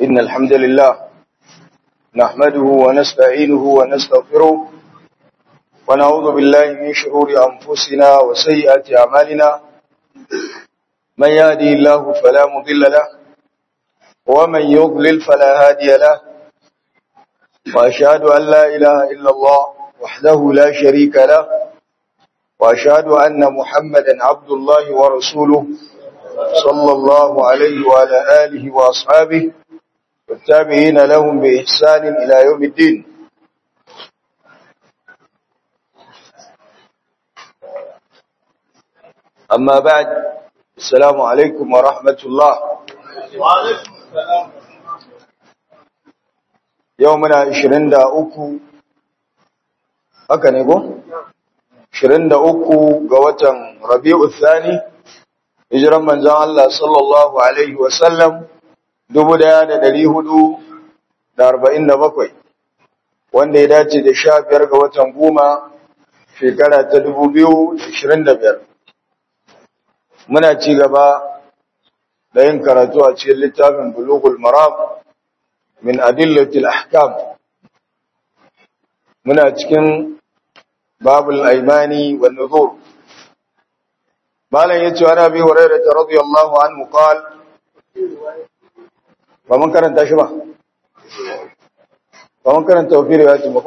إن الحمد لله نحمده ونستعينه ونستغفره ونعوذ بالله من شرور أنفسنا وسيئات أعمالنا من يهدي الله فلا مضل له ومن يضلل فلا هادي له وأشهد أن لا إله إلا الله وحده لا شريك له وأشهد أن محمدا عبد الله ورسوله صلى الله عليه وعلى آله وأصحابه والتابعين لهم بإحسان إلى يوم الدين أما بعد السلام عليكم ورحمة الله وعليكم السلام يومنا عشرين دا أكو haka ne ko? 23 ga watan Rabi'u Thani hijiran manzon Allah sallallahu alaihi wa sallam 1447 wanda ya dace da 15 ga watan goma shekara ta 2025 muna ci gaba da yin karatu a cikin littafin Bulughul Maram min adillatil ahkam muna cikin babul aimani wan nuzur malam yace ana bi hurairah radiyallahu anhu qal ba mun karanta shi ba ba mun karanta wa riwayati ba ko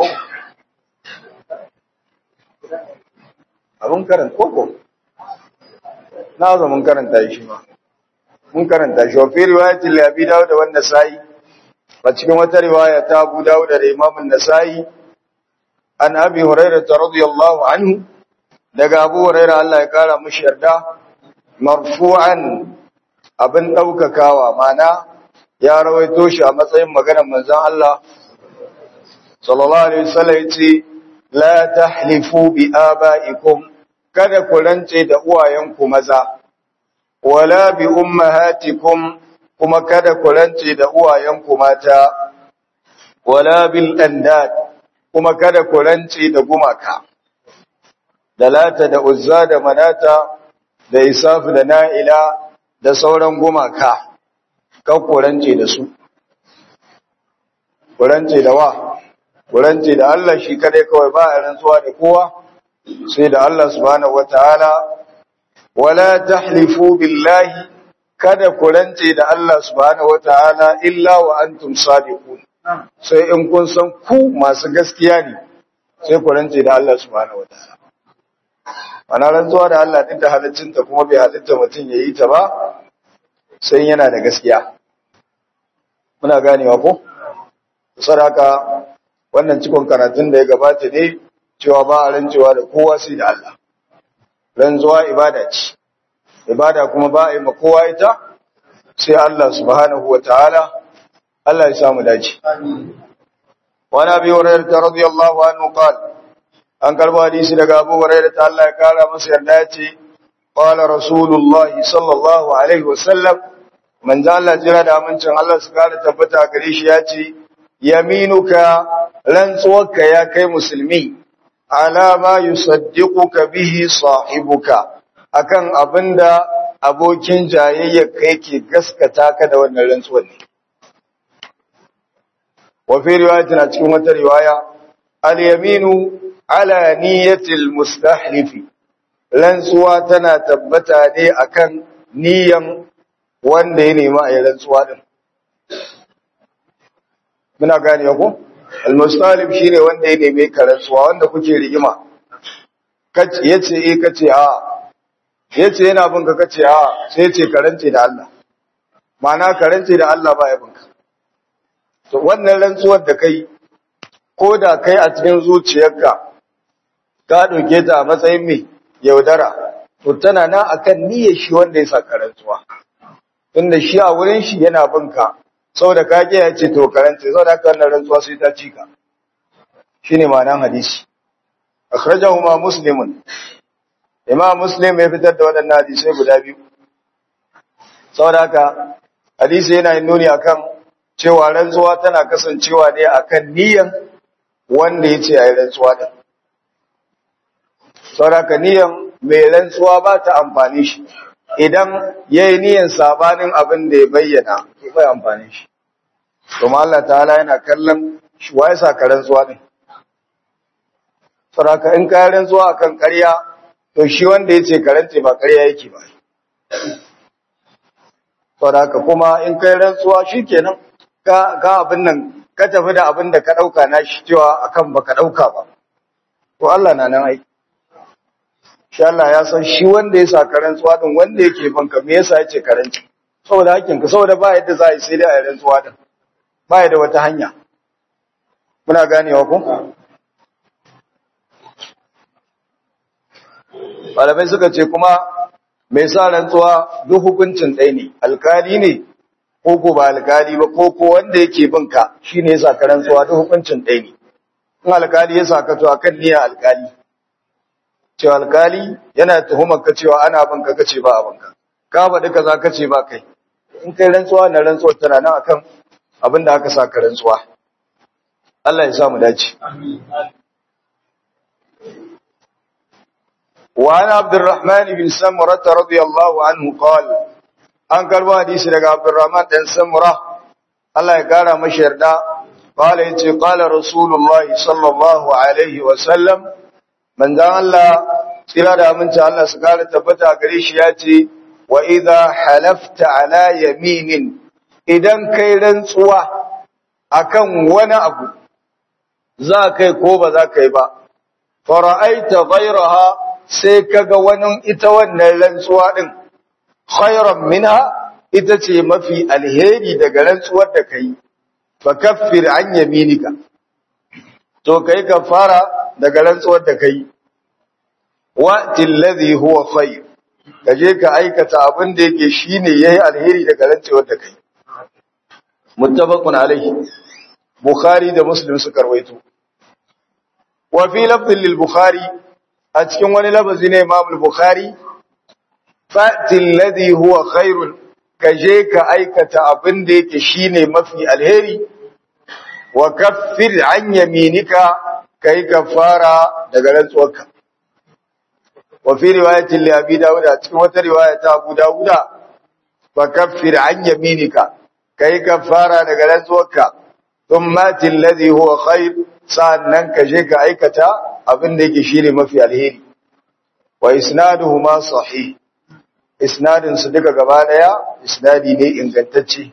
abun karanta ko na zo mun karanta shi ba mun karanta shi wa fi riwayati li abi dawud wa an-nasai a cikin wata riwaya ta abu dawud da imam an-nasai an abi hurairah radiyallahu anhu daga abu hurairah Allah ya kara mishi yarda marfu'an abin daukakawa mana ya rawaito shi a matsayin maganar manzon Allah sallallahu alaihi wasallam yace la tahlifu bi abaikum kada ku rance da uwayenku maza wala bi ummahatikum kuma kada ku rance da uwayenku mata wala bil andad kuma kada ku rance da gumaka da lata da uzza da manata da isafu da na'ila da sauran gumaka kan ku rance da su ku rance da wa ku rance da Allah shi kadai kawai ba a rantsuwa da kowa sai da Allah subhanahu wataala wala tahlifu billahi kada ku rance da Allah subhanahu wataala illa wa antum sadiqun sai in kun san ku masu gaskiya ne sai ku rance da Allah subhanahu wataala ana rantsuwa da Allah duk da halaccinta kuma bai halitta mutum ya yi ta ba sai yana da gaskiya muna ganewa ko saraka wannan cikon karatun da ya gabata ne cewa ba a rantsuwa da kowa sai da Allah rantsuwa ibada ce ibada kuma ba a yi ma kowa ita sai Allah subhanahu wataala Allah ya samu dace. Wani abi Hurairah ta radiyallahu anhu qal an karbo hadisi daga Abu Hurairah ta Allah ya kara masa yarda ya ce qala Rasulullah sallallahu alaihi wasallam manzo Allah jira da amincin Allah su kara tabbata gare shi ya ce yaminuka rantsuwarka ya kai musulmi ala ma yusaddiquka bihi sahibuka akan abinda abokin jayayya kai ke gaskata ka da wannan rantsuwar ne وفي رواية cikin wata riwaya al-yaminu ala niyyatil mustahlif rantsuwa tana tabbata ne akan niyan wanda ya nema a rantsuwa din muna gane ko al-mustahlif shine wanda ya neme ka rantsuwa wanda kuke rigima kace yace eh kace a yace yana bin ka kace a sai yace karance da Allah ma'ana karance da Allah ba ya binka to wannan rantsuwar da kai ko da kai a cikin zuciyarka ka ɗauke ta a matsayin mai yaudara to tana nan akan niyyar shi wanda ya saka rantsuwa tunda shi a wurin shi yana bin ka saboda ka ke ya ce to karanta saboda haka wannan rantsuwa sai ta cika shine ma'anar hadisi akhrajahu ma muslimun imam muslim ya fitar da waɗannan hadisai guda biyu saboda haka hadisi yana nuni akan cewa rantsuwa tana kasancewa ne akan niyan wanda ya ce a yi rantsuwa ɗin. Sauraka niyan mai rantsuwa ba ta amfani shi, idan ya yi niyan sabanin abin da ya bayyana, to bai amfani shi. kuma Allah ta'ala yana kallon shi waye sa ka rantsuwa ne saboda in ka rantsuwa akan ƙarya to shi wanda yace karante ba ƙarya yake ba saboda kuma in kai rantsuwa shikenan ka ka abin nan ka tafi da abin da ka dauka na shi cewa akan baka dauka ba to Allah na nan ai shi Allah ya san shi wanda ya sa rantsuwa din wanda yake banka me yasa yace karanci saboda hakkin ka saboda ba yadda za a yi sai dai a rantsuwa din ba da wata hanya muna ganewa ko malamai suka ce kuma mai sa rantsuwa duk hukuncin ɗaya ne alkali ne ko ko ba alkali ba ko ko wanda yake bin ka shine ya saka rantsuwa duk hukuncin ɗaya ne in alkali ya saka to akan niyya alkali cewa alkali yana tuhumar ka cewa ana bin ka kace ba abin ka ka faɗi kaza kace ba kai in kai rantsuwa na rantsuwa tana nan akan abin da aka saka rantsuwa Allah ya sa mu dace amin وعن عبد الرحمن بن سمرة رضي الله عنه قال an karbo hadisi daga Abdurrahman dan Samura Allah ya kara mashi yarda qala yace qala rasulullahi sallallahu alaihi wa sallam manzon Allah tsira da aminci Allah su kara tabbata gare shi yace wa idha halafta ala yaminin idan kai rantsuwa akan wani abu za kai ko ba za kai ba fara'aita ghayraha sai kaga wani ita wannan rantsuwa din khairan minha ita ce mafi alheri daga rantsuwar da kai fa kaffir an yaminika to kai kafara daga rantsuwar da kai wa tilladhi huwa khair kaje ka aikata abin da yake shine yayi alheri daga rantsuwar da kai muttafaqun alaihi bukhari da muslim suka rawaito wa fi lafdhin lil bukhari a cikin wani lafazi ne Imam Bukhari fa'ti alladhi huwa khairun kaje ka aikata abin da yake shine mafi alheri wa kaffir an yaminika kai kafara daga rantsuwarka wa fi riwayatin li Abi Dawud a cikin wata riwaya ta Abu Dawud fa kaffir an yaminika kai kafara daga rantsuwarka thumma alladhi huwa khair sa'annan kaje ka aikata abin da yake shine mafi alheri wa isnaduhuma sahih isnadin su duka gaba daya isnadi ne ingantacce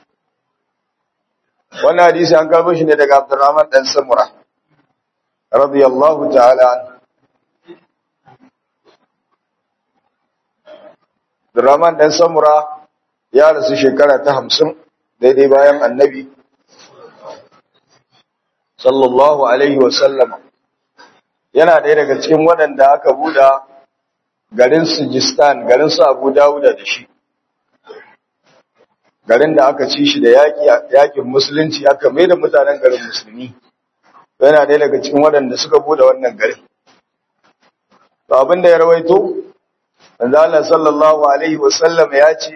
wannan hadisi an karbo shi ne daga Abdurrahman dan Samura radiyallahu ta'ala anhu Abdurrahman dan Samura ya rasu shekara ta 50 daidai bayan Annabi sallallahu alaihi wa sallama yana ɗaya daga cikin waɗanda aka buɗa garin Sijistan, garin su Abu Dawuda da shi. Garin da aka ci shi da yaƙin musulunci aka mai da mutanen garin musulmi. Yana ɗaya daga cikin waɗanda suka buɗe wannan garin. To abin da ya rawaito, Manzo Allah sallallahu alaihi wasallam ya ce,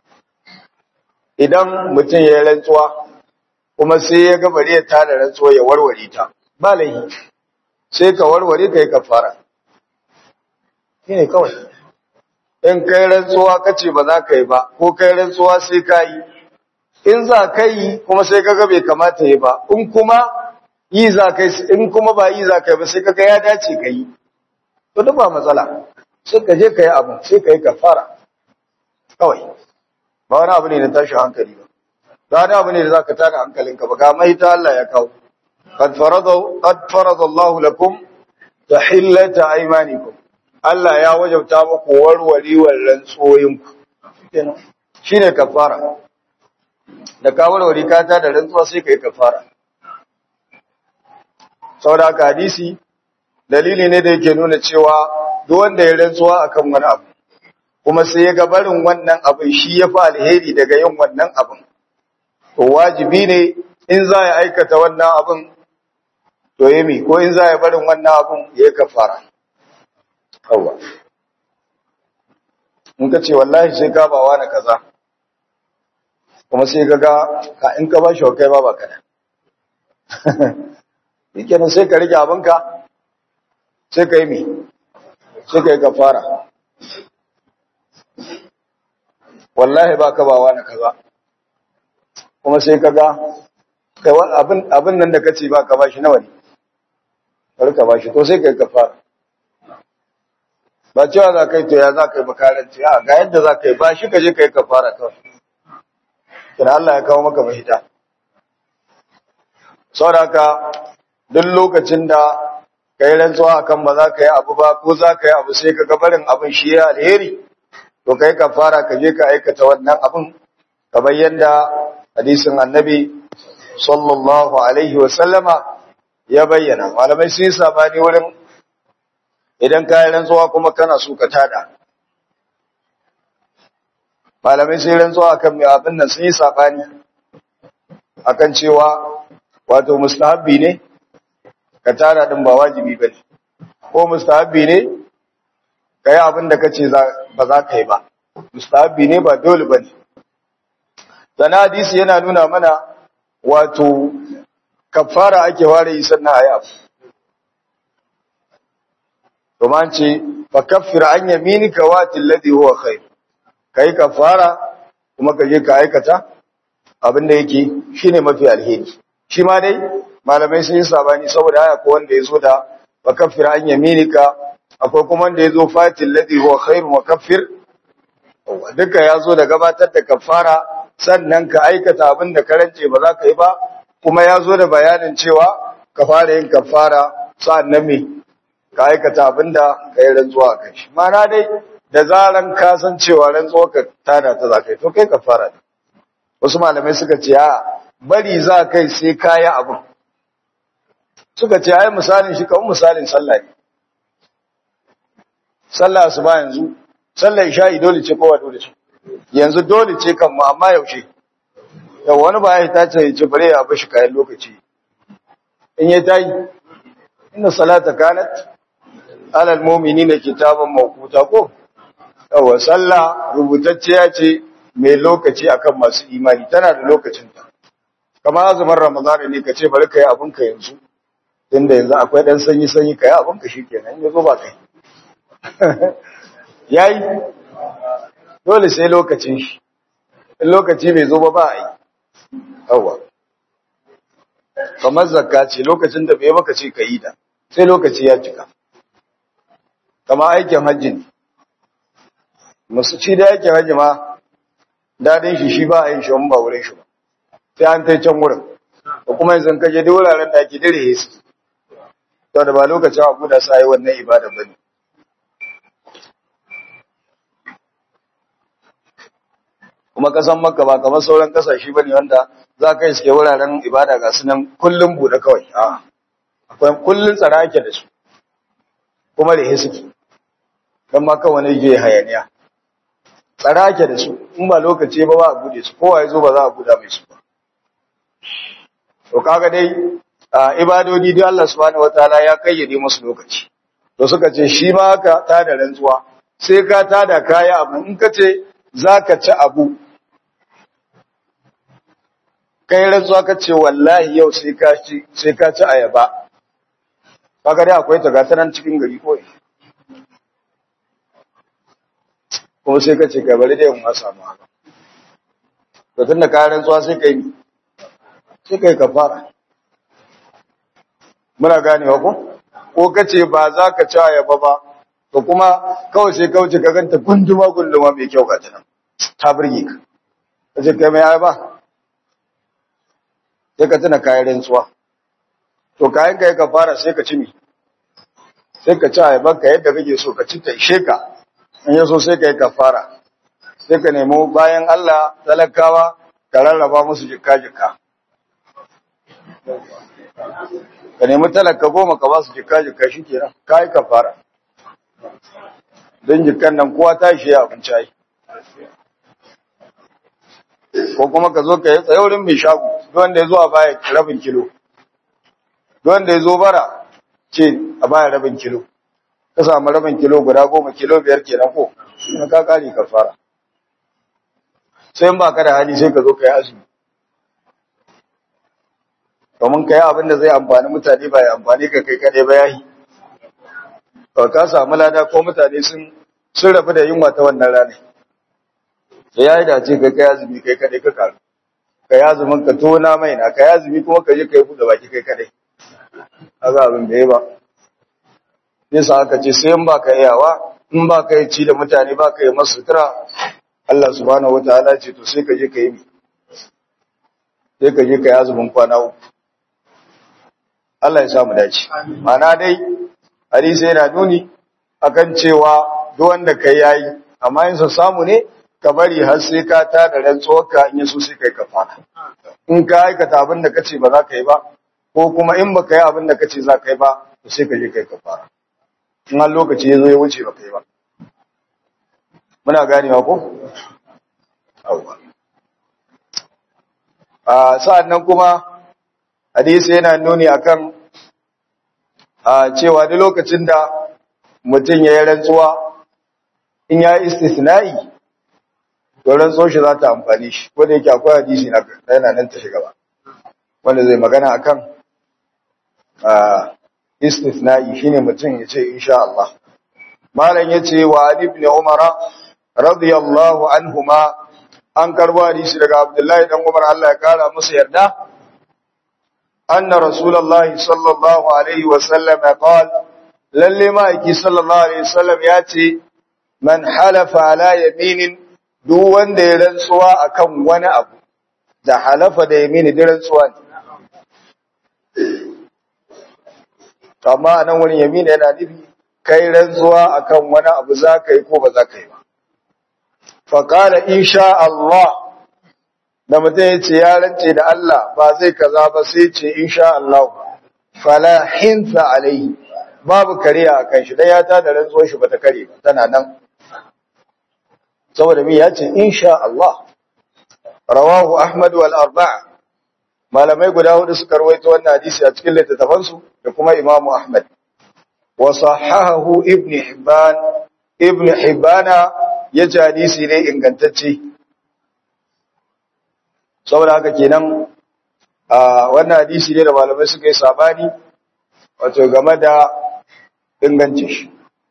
idan mutum ya yi rantsuwa, kuma sai ya ga bari ya tada rantsuwa ya warware ta, ba laifi. sai ka warware ka yi kafara shi ne kawai in kai rantsuwa ka ce ba za ka yi ba ko kai rantsuwa sai ka yi in za ka yi kuma sai ka bai kamata yi ba in kuma yi za ka yi in kuma ba yi za ka yi ba sai ka ga ya dace ka yi to duk ba matsala sai ka je ka yi abu sai ka yi kafara kawai ba wani abu ne na tashin hankali ba ba wani abu ne da za ka tada hankalinka ba ga mai ta Allah ya kawo قد فرض قد فرض الله لكم تحلة أيمانكم Allah ya wajabta muku warwarewar rantsoyinku shine kafara da ka warware ka ta da rantsuwa sai kai kafara saboda haka hadisi dalili ne da yake nuna cewa duk wanda ya rantsuwa akan wani abu kuma sai ya ga barin wannan abin shi ya fi alheri daga yin wannan abin to wajibi ne in za ya aikata wannan abin to yi ko in za ya barin wannan abun ya kafara kawwa in ka ce wallahi sai ka bawa na kaza kuma sai ka ga ka in ka ba shi kai ba ba kada yake sai ka rike abinka sai ka yi mi sai ka yi kafara wallahi ba ka bawa na kaza kuma sai ka ga kai abin abin nan da kace ba ka bashi nawa ne bari ka bashi to sai kai kafara ba cewa za ka yi to ya za ka yi makaranci a ga yadda za ka yi ba shi ka je ka yi kafara kawai kina Allah ya kawo maka mahita saboda duk lokacin da ka yi rantsuwa akan ba za ka yi abu ba ko za ka yi abu sai ka ga barin abin shi ya alheri to kai kafara ka je ka aikata wannan abin kamar yadda hadisin annabi sallallahu alaihi wa sallama ya bayyana malamai sun yi sabani wurin idan ka yi rantsuwa kuma kana so ka tada malamai sun yi rantsuwa akan mai abin nan sun yi sabani akan cewa wato mustahabbi ne ka tada din ba wajibi ba ne ko mustahabbi ne ka yi abin da ka ce ba za ka yi ba mustahabbi ne ba dole ba ne sana hadisi yana nuna mana wato kafara ake ware yi sannan a yi abu domin ce fa kaffir an yaminika wa tilladhi huwa khair kai kafara kuma ka je ka aikata abin da yake shine mafi alheri shi ma dai malamai sun yi sabani saboda haya ko wanda yazo da fa kaffir an yaminika akwai kuma wanda yazo fa tilladhi huwa khair wa kaffir duka yazo da gabatar da kafara sannan ka aikata abin da karance ba za ka yi ba kuma yazo da bayanin cewa ka fara yin kafara sa'annan me ka aikata abinda ka yi rantsuwa kan shi mana dai da zaran ka san cewa rantsuwa ka tada ta za ka yi to kai ka fara wasu malamai suka ce a bari za kai sai ka yi abin suka ce ai misalin shi kawai misalin sallah ne sallah su ba yanzu sallah isha'i dole ce kowa dole ce yanzu dole ce kan mu amma yaushe yau wani ba ya ta ce ce bare ya bashi kayan lokaci in ya tayi inna salata kanat alal mu'minina kitaban mawquta ko yawa sallah rubutacciya ce mai lokaci akan masu imani tana da lokacin ta kamar azumin ramadan ne kace bari kai abun ka yanzu tunda yanzu akwai dan sanyi sanyi kai abun ka shikenan yazo ba kai yayi dole sai lokacin shi in lokaci bai zo ba ba ai yawa kamar zakka ce lokacin da bai baka ce kai da sai lokaci ya cika kama aikin hajji ne musu ci da aikin hajji ma dadin shi shi ba a yin shi ba wurin shi ba sai an tai can wurin ko kuma yanzu kaje da wuraren da ake dire su to da ba lokacin abu da sai wannan ibada bane kuma kasan makka ba kamar sauran kasashe bane wanda za ka iske wuraren ibada ga su nan kullum bude kawai a akwai kullun tsara ake da su kuma da suke don ma kawai ne je hayaniya tsara ake da su in ba lokaci ba ba a bude su kowa ya zo ba za a buda mai su ba to kaga dai ibadodi dai Allah subhanahu wataala ya kayyade musu lokaci to suka ce shi ma haka ta da rantsuwa sai ka ta da kaya abu in ka ce zaka ci abu kai rantsuwa ka ce wallahi yau sai ka ci sai ka ci ayaba kaga dai akwai ta gata nan cikin gari ko kuma sai ka ce kai bari dai mun samu haka to tunda ka rantsuwa sai kai sai kai kafara muna ganewa ko ko kace ba za ka ci ayaba ba to kuma kawai sai kauce ka ganta gunduma gunduma mai kyau ga ta nan ta burge ka kace kai mai ayaba sai ka tuna kayan rantsuwa to kayan kai ka fara sai ka ci mi sai ka ci ayaban ka yadda kake so ka ci ta ishe ka in ya so sai ka yi kafara sai ka nemo bayan Allah talakawa ka rarraba musu jikka jikka ka nemi talaka goma ka ba su jikka jikka shi kenan ka yi kafara don jikkan nan kowa ta shi ya abinci ai ko kuma ka zo ka yi tsaye wurin mai shago wanda ya zo a baya rabin kilo wanda ya zo bara ce a baya rabin kilo ka samu rabin kilo guda goma kilo biyar kenan ko na ka kare ka fara sai in ba ka da hali sai ka zo ka yi azumi domin ka yi abin da zai amfani mutane ba ya amfani ka kai kaɗai ba ya yi ka samu lada ko mutane sun sun rabu da yunwa ta wannan ranar sai ya yi dace kai kai azumi kai kaɗai ka karu ka yazumin ka tona mai na ka yazumi kuma ka je ka yi buɗe baki kai kadai haka abin da ya ba yasa aka ce sai in ba ka yawa in ba ka yi ci da mutane ba ka yi masu sutura Allah subhanahu wataala ce to sai ka je ka yi sai ka je ka yi azumin kwana uku Allah ya samu dace mana dai hadisi yana nuni akan cewa duk wanda kai yayi amma in sa samu ne ka bari har sai ka ta da rantsuwarka in yaso sai kai kafara in ka aikata abin da kace ba za ka yi ba ko kuma in baka yi abin da kace za ka yi ba to sai ka je kai kafara in har lokaci ya zo ya wuce ba kai ba muna ganewa ko awwa a sa'an nan kuma hadisi yana nuni akan a cewa duk lokacin da mutum ya yi rantsuwa in ya yi istisna'i to rantsuwar shi za ta amfani shi ko da yake akwai hadisi na yana nan ta shiga ba wanda zai magana akan a istisna'i shine mutum ya ce insha Allah malam yace wa ibn umara radiyallahu anhuma an karbo hadisi daga Abdullahi dan Umar Allah ya kara musu yarda anna rasulullahi sallallahu alaihi wa sallam qala lalle ma yaki sallallahu alaihi wasallam ya ce man halafa ala yaminin duk wanda ya rantsuwa akan wani abu da halafa da yamini da rantsuwa ne amma nan wani yamini yana nufi kai rantsuwa akan wani abu za ka yi ko ba za ka yi ba faƙala insha Allah da mutum ya ce ya rance da Allah ba zai kaza ba sai ce insha Allah fala hinsa alaihi babu kariya a kan shi dan ya ta da rantsuwar shi bata kare ba tana nan saboda mi ya ce insha Allah rawahu Ahmad wal arba'a malamai guda hudu suka rawaito wannan hadisi a cikin littattafan su da kuma Imam Ahmad wa sahahahu Ibn Hibban Ibn Hibbana ya ce hadisi ne ingantacce saboda haka kenan a wannan hadisi ne da malamai suka yi sabani wato game da ingancin shi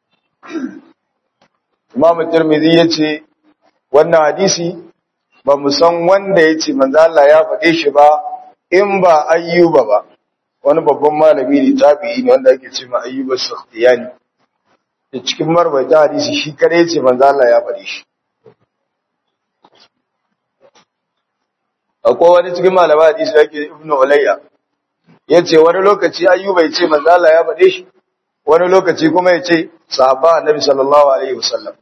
Imam Tirmidhi ya ce wannan hadisi ba mu san wanda ya ce manzo Allah ya faɗe shi ba in ba ayyuba ba wani babban malami ne tabi'i ne wanda ake ce ma ayyuba sakhtiyani da cikin marwaita hadisi shi kare ce manzo Allah ya faɗi shi akwai wani cikin malama hadisi da yake Ibn Ulayya yace wani lokaci Ayyuba yace manzo Allah ya faɗe shi wani lokaci kuma yace sahaba Annabi sallallahu alaihi wasallam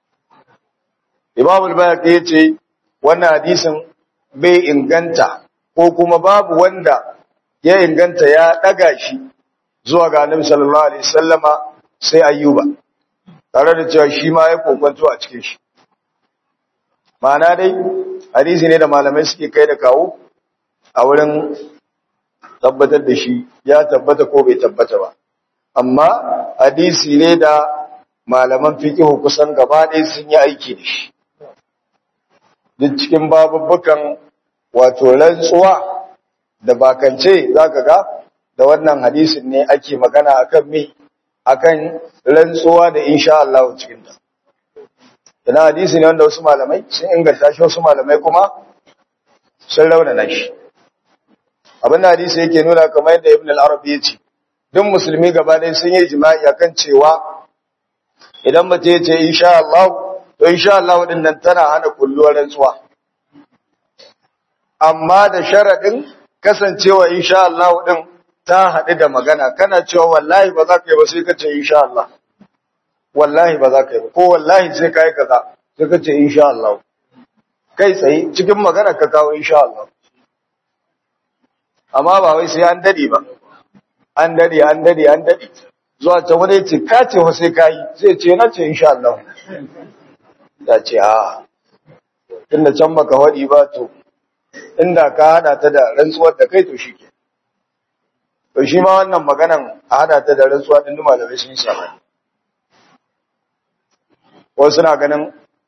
Imam al-Bayhaqi yace wannan hadisin bai inganta ko kuma babu wanda ya inganta ya daga shi zuwa ga Annabi sallallahu alaihi wasallama sai Ayyuba tare da cewa shi ma ya kokwanto a cikin shi ma'ana dai hadisi ne da malamai suke kai da kawo a wurin tabbatar da shi ya tabbata ko bai tabbata ba amma hadisi ne da malaman fiqh kusan gaba ɗaya sun yi aiki da shi duk cikin babubbukan wato rantsuwa da bakance zaka ga da wannan hadisin ne ake magana akan me akan rantsuwa da insha Allah cikin ta ina hadisi ne wanda wasu malamai sun inganta shi wasu malamai kuma sun raunana shi abin da hadisi yake nuna kamar yadda ibn al-arabi ya ce duk musulmi gaba ɗaya sun yi jima'i akan cewa idan mace ya ce insha Allah to insha Allah din nan tana hana kulluwar rantsuwa amma da sharadin kasancewa insha Allah din ta haɗu da magana kana cewa wallahi ba za ka yi ba sai ka ce insha Allah wallahi ba za ka yi ba ko wallahi sai ka yi kaza sai ka ce insha Allah kai tsaye cikin magana ka kawo insha Allah amma ba wai sai an dade ba an dade an dade an dade zuwa can wani ce ka ce wa sai ka yi sai ce na ce insha Allah ya ce a tunda can baka waɗi ba to inda ka hada ta da rantsuwar da kai to shi ke to shi ma wannan maganan a hada ta da rantsuwa din duma da rashin sabani wasu suna ganin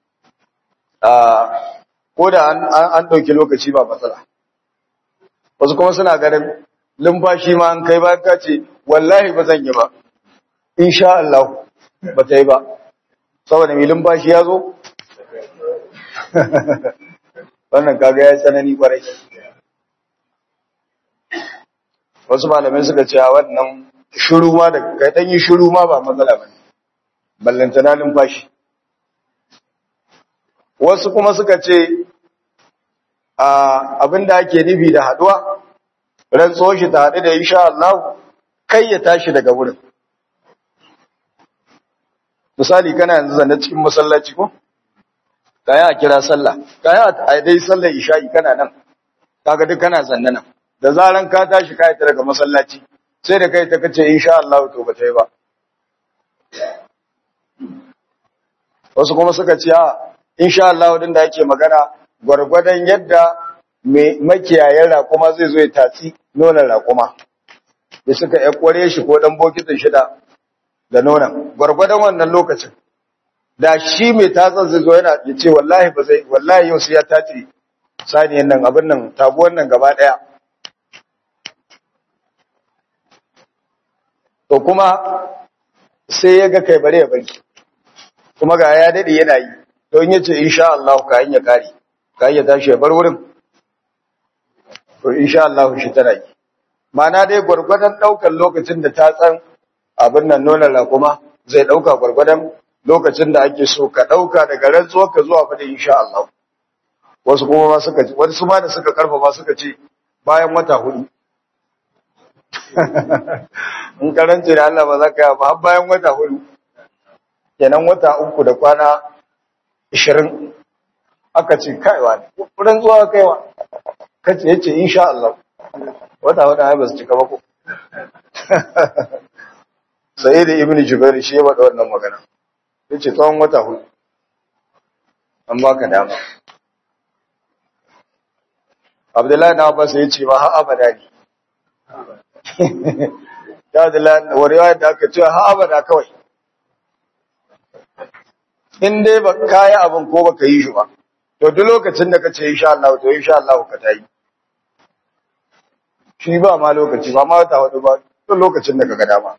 ko da an ɗauki lokaci ba matsala wasu kuma suna ganin lumfashi ma an kai ba ka ce wallahi ba zan yi ba insha Allah ba ta yi ba saboda mai lumfashi ya zo wannan kaga ya tsanani kwarai wasu malamai suka ce a wannan shiru ma da kai dan yi shiru ma ba matsala ba ballantana numfashi wasu kuma suka ce abinda ake nufi da haduwa rantsuwar shi ta haɗu da insha Allah kai ya tashi daga wurin misali kana yanzu zanne cikin masallaci ko kaya a kira sallah kaya a dai sallar isha'i kana nan kaga duk kana zanne nan da zaran ka tashi kai ta daga masallaci sai da kai ta kace insha Allah to ba tai ba wasu kuma suka ce a insha Allah din da yake magana gwargwadon yadda mai makiyayen raƙuma zai zo ya tatsi nonon raƙuma da suka ya kware shi ko dan bokitin shida da nonon gwargwadon wannan lokacin da shi mai tatsar zai zo yana ya ce wallahi ba zai wallahi yau sai ya tace saniyan nan abin nan taguwan nan gaba daya to kuma sai ya ga kai bare ya bari kuma ga ya dade yana yi to in yace insha Allah ka hanya kare ka ya tashi ya bar wurin to insha Allah shi tana yi mana dai gwargwadon daukar lokacin da ta tsan abin nan nonon rakuma zai dauka gwargwadon lokacin da ake so ka dauka daga rantsuwar ka zuwa fadin insha Allah wasu kuma ma suka wasu ma da suka karfafa suka ce bayan wata hudu in karance da Allah ba za ka yi ba har bayan wata hudu kenan wata uku da kwana ishirin aka ce kaiwa ne wurin zuwa kaiwa kace yace insha Allah wata wata ai ba su cika ba ko sai da ibnu jubair shi ya bada wannan magana yace tsawon wata hudu an baka dama Abdullahi na Abbas ya ce ma har abada ne ya Abdullahi wa riwayar da aka ce har abada kawai in dai ba ka yi abin ko ba ka yi shi ba to duk lokacin da ka ce insha Allah to insha Allah ka ta yi shi ba ma lokaci ba ma wata wadu ba duk lokacin da ka ga dama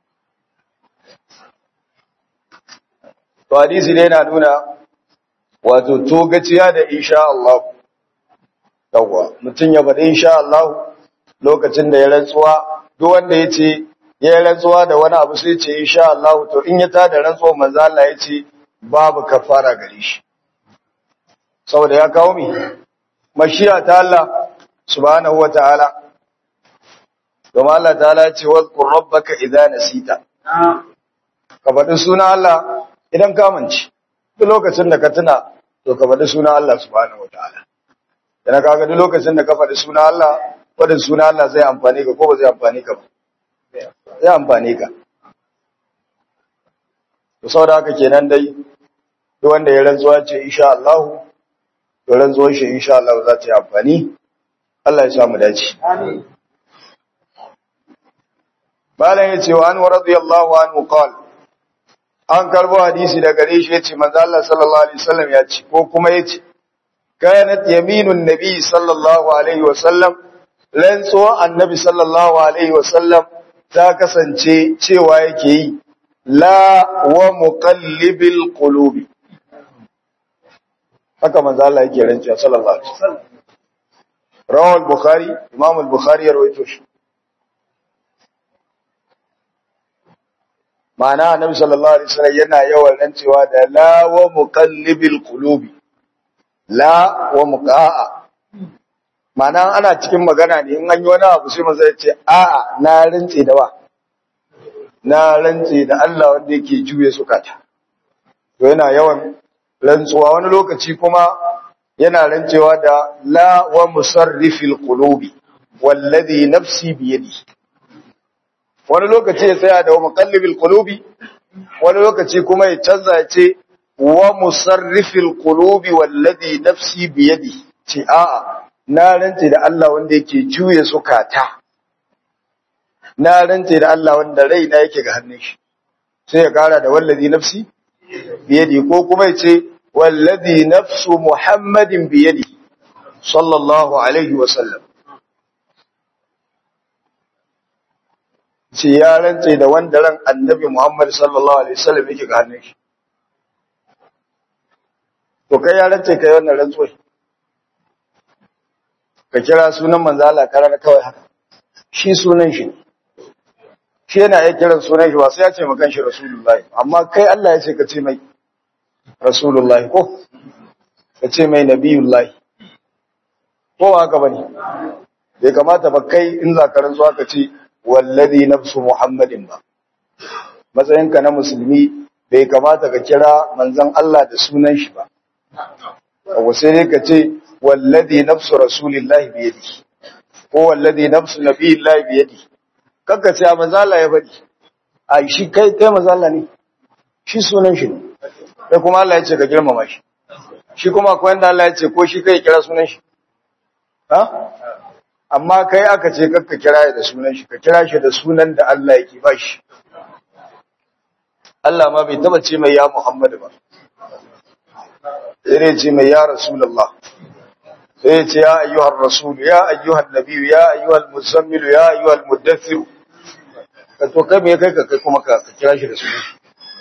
to hadisi ne yana nuna wato to gaciya da insha Allah yawa mutum ya faɗi insha Allah lokacin da ya rantsuwa duk wanda ya ce ya rantsuwa da wani abu sai ce insha Allah to in ya tada rantsuwa manzo Allah ya ce babu kafara gare shi saboda ya kawo mi mashiya ta Allah subhanahu wataala kuma Allah ta'ala ce wazkur rabbaka idza nasita ka faɗi suna Allah idan ka mance duk lokacin da ka tuna to ka faɗi suna Allah subhanahu wataala yana kaga duk lokacin da ka faɗi suna Allah faɗin suna Allah zai amfane ka ko ba zai amfane ka ba zai amfane ka to saboda haka kenan dai duk wanda ya rantsuwa ce insha Allah to rantsuwar shi insha Allah za ta yi amfani Allah ya sa mu dace amin Malam ya ce wa an radiyallahu anhu qal an karbo hadisi da gare shi yace manzo Allah sallallahu alaihi wasallam ya ce ko kuma yace kanat yaminun nabi sallallahu alaihi wasallam rantsuwa annabi sallallahu alaihi wasallam ta kasance cewa yake yi la wa muqallibil qulubi haka manzo Allah yake rantsuwa sallallahu alaihi wasallam rawal bukhari imam al-bukhari ya rawaito shi ma'ana annabi sallallahu alaihi wasallam yana yawan rantsuwa da la wa muqallibil qulubi la wa muqa'a ma'ana ana cikin magana ne in an yi wani abu sai manzo ya ce a'a na rantse da wa na rantse da Allah wanda yake juye sukata to yana yawan rantsuwa wani lokaci kuma yana rantsewa da la wa musarrifil qulubi wallazi nafsi biyadi wani lokaci ya tsaya da wa muqallibil qulubi wani lokaci kuma ya canza ya ce wa musarrifil qulubi wallazi nafsi biyadi ce a'a na rantse da Allah wanda yake juye zukata na rantse da Allah wanda raina yake ga hannun shi sai ya kara da wallazi nafsi biyadi ko kuma ya ce wallazi nafsu muhammadin biyadi sallallahu alaihi wa sallam ce ya rantse da wanda ran annabi Muhammad sallallahu alaihi wasallam yake ga hannun shi to kai ya rantse kai wannan rantsuwa ka kira sunan manzo Allah karar kawai haka shi sunan shi shi yana iya kiran sunan shi ba sai ya ce makan shi rasulullahi amma kai Allah ya ce ka ce mai rasulullahi ko ka ce mai nabiyullahi ko ba haka bane bai kamata ba kai in za ka rantsuwa ka ce wallazi nafsu muhammadin ba matsayinka na musulmi bai kamata ka kira manzon Allah da sunan shi ba ko sai dai ka ce wallazi nafsu rasulillahi bi yadi ko wallazi nafsu nabiyillahi bi yadi kanka ce manzon Allah ya faɗi ai shi kai kai manzon Allah ne shi sunan shi ne sai kuma Allah ya ce ka girmama shi shi kuma akwai wanda Allah ya ce ko shi kai kira sunan shi ha amma kai aka ce kakka kira da sunan shi ka kira shi da sunan da Allah yake ba shi Allah ma bai taba ce mai ya Muhammad ba sai ce mai ya Rasulullah sai ce ya ayyuhar rasul ya ayyuhan nabiy ya ayyuhal muzammil ya ayyuhal muddathir ka to kai me kai ka kai kuma ka kira shi da sunan shi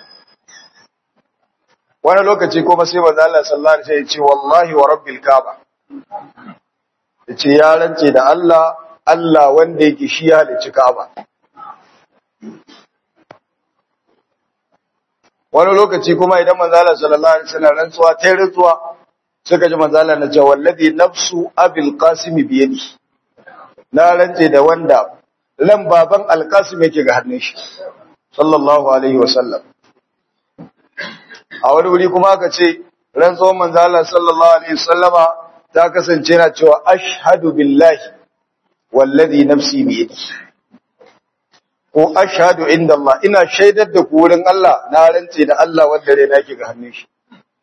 wani lokaci kuma sai manzo Allah sallallahu alaihi wasallam ya ce wallahi wa rabbil kaaba yace ya rance da Allah Allah wanda yake shi ya halicci Ka'aba wani lokaci kuma idan manzo Allah sallallahu alaihi wasallam rantsuwa ta rantsuwa suka ji manzo Allah na ce wallazi nafsu abil qasim bi yadi na rance da wanda ran baban alqasim yake ga hannun shi sallallahu alaihi wasallam a wani wuri kuma aka ce rantsuwar manzo Allah sallallahu alaihi wasallama ta kasance na cewa ashhadu billahi wallazi nafsi bi yadi ko ashhadu inda Allah ina shaidar da ku wurin Allah na rance da Allah wanda rai nake ga hannun shi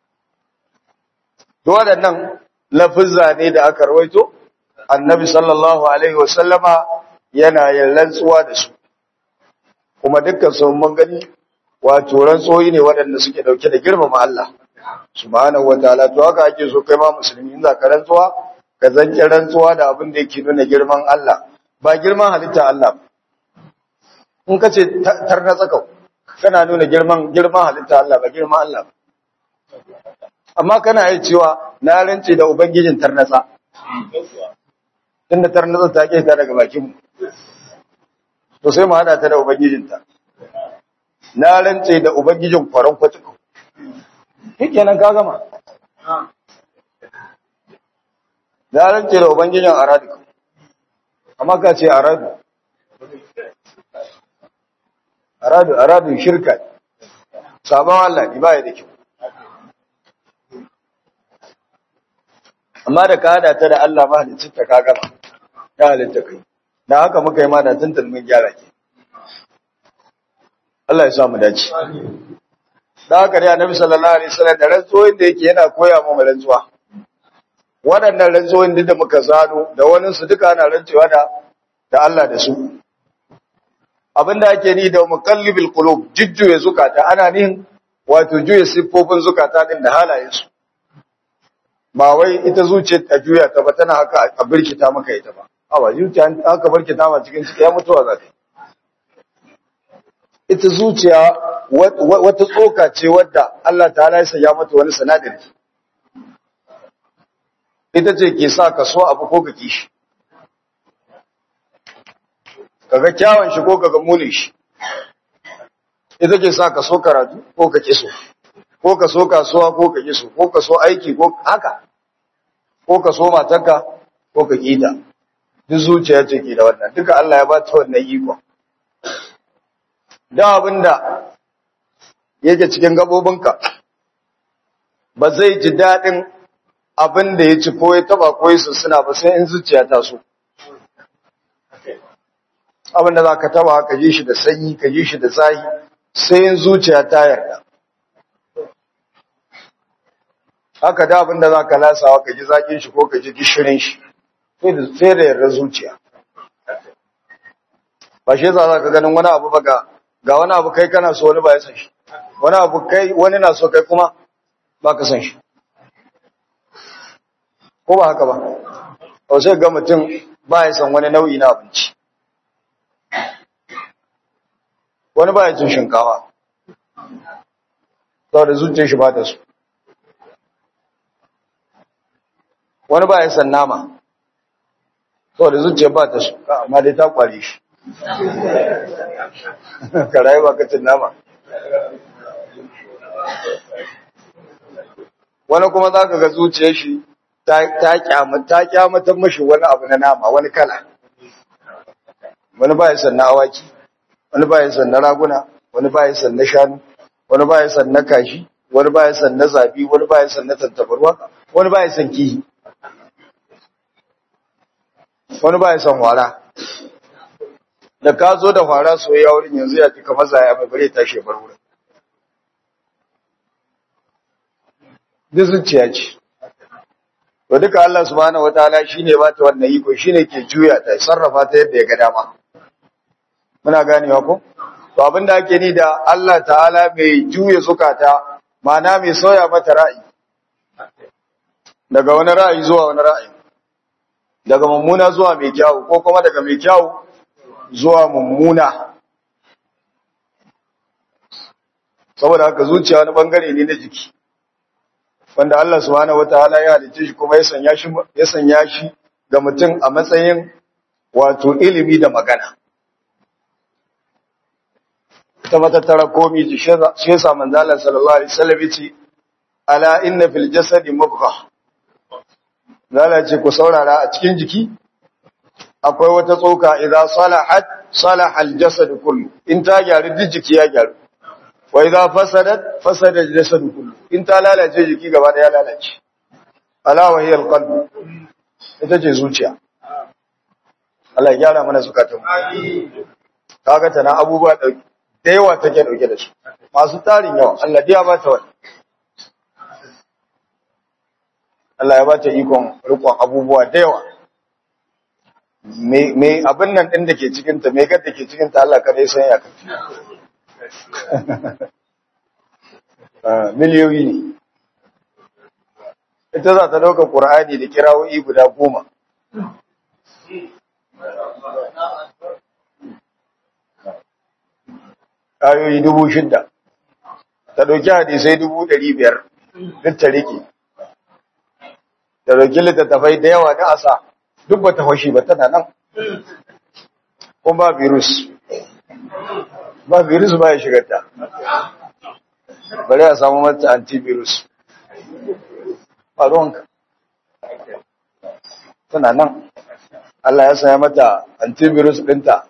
to waɗannan lafuzza ne da aka rawaito annabi sallallahu alaihi wasallama yana yin rantsuwa da su kuma dukkan su mun gani wato rantsoyi ne waɗanda suke dauke da girmama Allah subhanahu wataala to haka ake so kai ma musulmi in za ka rantsuwa ka zanke rantsuwa da abin da yake nuna girman Allah ba girman halitta Allah in ka ce tarna tsaka kana nuna girman girman halitta Allah ba girman Allah amma kana yi cewa na rance da ubangijin tarnatsa tunda tarnatsa ta ke ta daga bakin mu to sai mu hada ta da ubangijinta na rance da ubangijin kwaron kwatuku kenan ka gama na rance da ubangijin aradu amma ka ce aradu aradu aradu shirka sabon Allah ne baya da kyau amma da ka hada ta da Allah mahalicin ta ka gama ta halitta kai da haka muka yi ma da tuntun mun gyara ke Allah ya samu dace da haka dai annabi sallallahu alaihi wasallam da rantsuwoyin da yake yana koya mu rantsuwa waɗannan rantsuwoyin da muka zano da wani su duka ana rantsuwa da da Allah da su abinda ake ni da muqallibil qulub jujjuye zukata ana nihin wato juye siffofin zukata din da halayen su ba wai ita zuciya ta juya ta ba tana haka a birkita maka ita ba awa zuciya aka birkita ma cikin ciki ya mutuwa za ta ita zuciya wata tsoka ce wadda Allah ta ya ya mata wani sanadari ita ce ke sa ka so abu ko ka kishi kaga kyawun shi ko kaga munin shi ita ke sa ka so karatu ko ka kiso ko ka so kasuwa ko ka kiso ko ka so aiki ko haka ko ka so matarka ko ka kita duk zuciya ce ke da wannan duka Allah ya ba ta wannan ikon da abinda yake cikin gabobinka ba zai ji daɗin abin da ya ci ko ya taba ko ya suna ba sai in zuciya ta so abin da za ka taba ka ji shi da sanyi ka ji shi da zahi sai in zuciya ta yarda haka da abin da za ka lasawa ka ji zaƙin shi ko ka ji gishirin shi sai da yarda zuciya ba shi yasa za ka ganin wani abu ba ga ga wani abu kai kana so wani ba ya san shi wani abu kai wani na so kai kuma ba ka san shi ko ba haka ba a sai ga mutum ba ya san wani nau'i na abinci wani ba ya cin shinkawa saboda zuciyar shi ba ta so wani ba ya san nama to da zuciya ba ta su amma dai ta kware shi ka rayu ba ka cin nama wani kuma za ka ga zuciyar shi ta kyamatar mashi wani abu na nama wani kala wani ba ya san na awaki wani ba ya san na raguna wani ba ya san na shanu wani ba ya san na kashi wani ba ya san na zabi wani ba ya san na tantabarwa wani ba ya san kihi wani ba ya san wara da ka zo da wara soyayya wurin yanzu ya fi kamar zaya mai bare tashi bar wurin duk zuciya ce to duka Allah subhanahu wataala shine ba ta wannan iko shine ke juya ta sarrafa ta yadda ya ga dama muna ganewa ko to abinda ake ni da Allah ta'ala mai juya zukata ma'ana mai soya mata ra'ayi daga wani ra'ayi zuwa wani ra'ayi daga mummuna zuwa mai kyau ko kuma daga mai kyau zuwa mummuna saboda haka zuciya wani bangare ne na jiki wanda Allah subhanahu wataala ya halicce shi kuma ya sanya shi ya sanya shi ga mutum a matsayin wato ilimi da magana ta matattara komi ji shi yasa manzo Allah sallallahu alaihi wasallam yace ala inna fil jasadi mubghah zala ce ku saurara a cikin jiki akwai wata tsoka idza salahat salaha al jasad kullu in ta gyaru duk jiki ya gyaru wa idza fasadat fasada al jasad kullu in ta lalace jiki gaba da ya lalace ala wa hiya al qalb ita ce zuciya Allah ya gyara mana zukatun amin kaga tana abubuwa dauki da yawa take dauke da su masu tarin yawa Allah ya ba ta wani Allah ya ba ta ikon rikon abubuwa da yawa me abin nan din da ke cikin ta me gadda ke cikin ta Allah kada ya san ya kafi miliyoyi ne ita za ta dauka Qur'ani da kirawoyi guda goma ayoyi dubu shidda ta ɗauki hadisai dubu ɗari biyar duk ta riƙe ta ɗauki littattafai da yawa na asa duk ba ta fashi ba tana nan kuma ba virus ba virus ba ya shiga ta bari a samu mata antivirus ba ruwanka tana nan Allah ya sanya mata antivirus ɗinta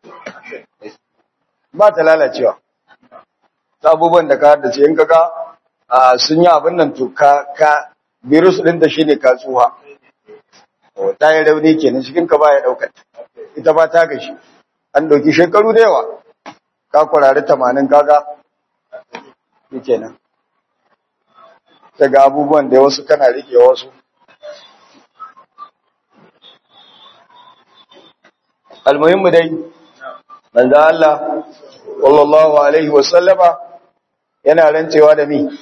ba ta lalacewa ta abubuwan da ka haddace in kaga sun yi abin nan to ka ka virus din da shine ka tsuha ta yi rauni kenan cikin ka baya daukar ita ba ta gashi an dauki shekaru da yawa ka kurare 80 kaga kenan daga abubuwan da wasu kana rike wasu almuhimmu dai manzo Allah sallallahu alaihi wasallama yana rancewa da mi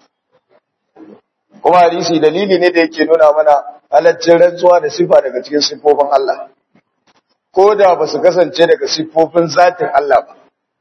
kuma hadisi dalili ne da yake nuna mana halaccin rantsuwa da sifa daga cikin sifofin Allah ko da ba su kasance daga sifofin zatin Allah ba